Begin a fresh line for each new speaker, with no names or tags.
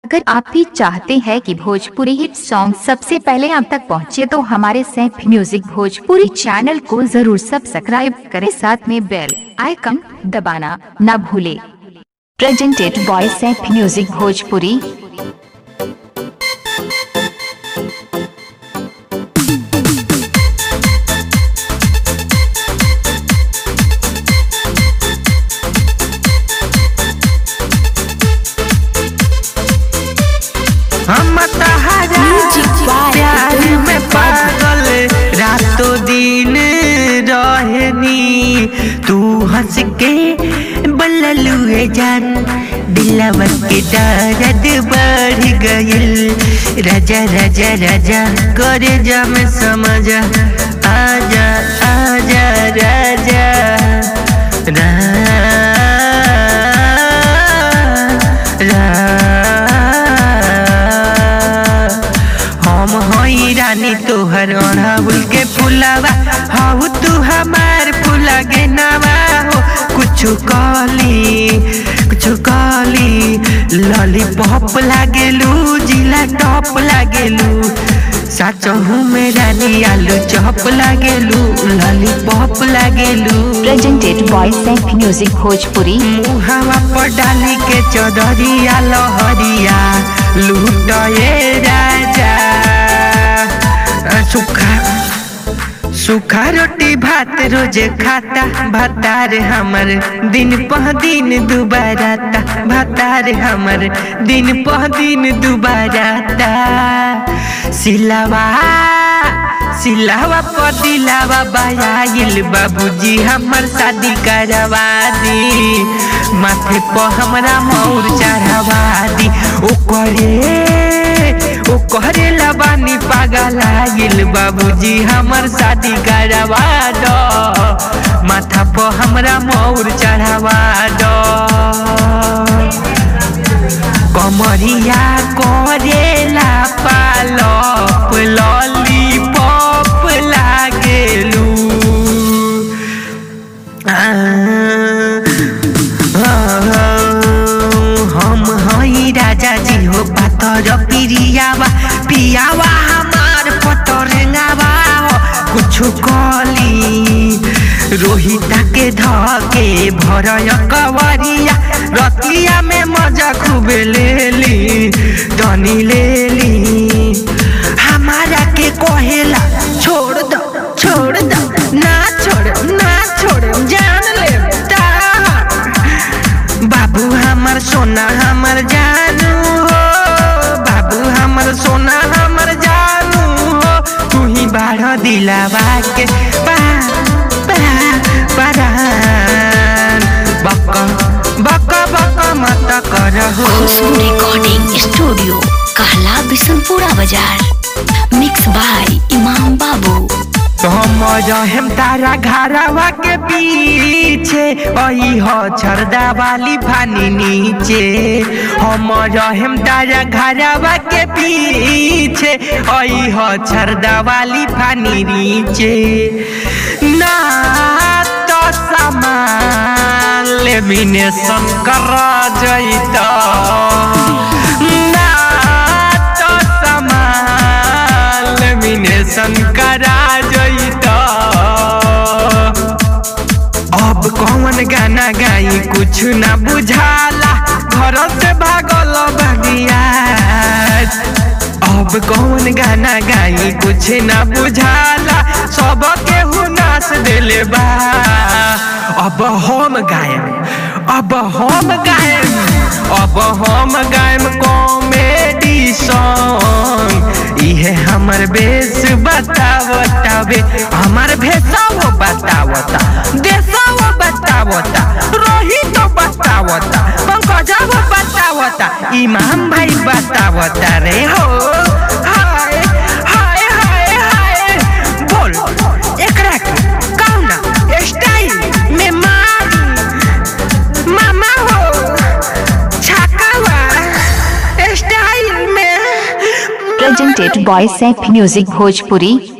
अगर आप भी चाहते हैं कि भोजपुरी हिट सॉन्ग सबसे पहले आप तक पहुंचे तो हमारे सैफ म्यूजिक भोजपुरी चैनल को जरूर सब्सक्राइब करें साथ में बेल आइकन दबाना न भूले presented by Saif music Bhojpuri
हम तहरा प्यार में पागल रातों दिन रहनी तू हंस के बल्लुए जान दिलवा के दर्द बढ़ गइल राजा राजा राजा करे जा में समझ आजा आजा राजा हम हई रानी तोहर अड़हुल के फुलावा हऊ तू हमार फुला गे नवा हो कुछु कहली कुछु कहली लॉलीपॉप लागेलू जिला टॉप लागेलू साचहू में रानी आलू चॉप लागेलू लॉलीपॉप लागेलू
presented by Saif music Bhojpuri
मुहावा पर डाली के चौधरिया लहरिया लूटे राजा सुखा सुखा रोटी भात रोजे खाता भातार हमर दिन पह दिन दुबाराता भातार हमर दिन पह दिन दुबाराता सिलावा सिलावा पदिलावा बायाइल बाबूजी हमर शादी करवा दी माथे पर हमरा मौर चढ़वा दी ओ करे ओ करे लबानी पागल आइल बाबूजी हमर शादी करवा दो माथा पर हमरा मौर चढ़वा दो कमरिया करेला पालप लॉलीपॉप लागेलू हम हई राजा जी हो पातर पिरियावा पियावा हमार पतरंगावा हो कुछु कली रोहिता के धके भरय कवरिया रतिया में मजा खूब लेली तनी लेली हमारा के कहेला छोड़ दो छोड़ दो ना छोड़ ना छोड़ जान ले बाबू हमर सोना हमर जानू हो बाबू हमर सोना हमर जानू हो तू ही बाढ़ दिलावा के पा पा परान बक बक बक मत करहो
खुशबू रिकॉर्डिंग स्टूडियो कहला बिशनपुरा बाजार मिक्स बाय इमाम बाबू
तो हम रहेम तारा घरवा के पीछे अही हो छरदा वाली फानी नीचे हम रहेम तारा घरवा के पीछे अही हो छरदा वाली फानी नीचे ना तो सामान लेमिनेशन कर जैता ना तो सामान लेमिनेशन करा जैता अब कौन गाना गाई कुछ ना बुझाला घर से भागल बगिया अब कौन गाना गाई कुछ ना बुझाला सब केहू नाच देले बा अब हम गायब अब हम गायब अब हम गायब कॉमेडी सॉन्ग इहे हमर बेस बतावतावे हमर भेसाओ बतावता देसाओ बतावता रोहित बतावता पंकजव बतावता इमाम भाई बतावता रे हो हाय हाय हाय हाय बोल एकरा के कौना स्टाइल में मारी मामा हो छकावा स्टाइल में
presented by Saif music Bhojpuri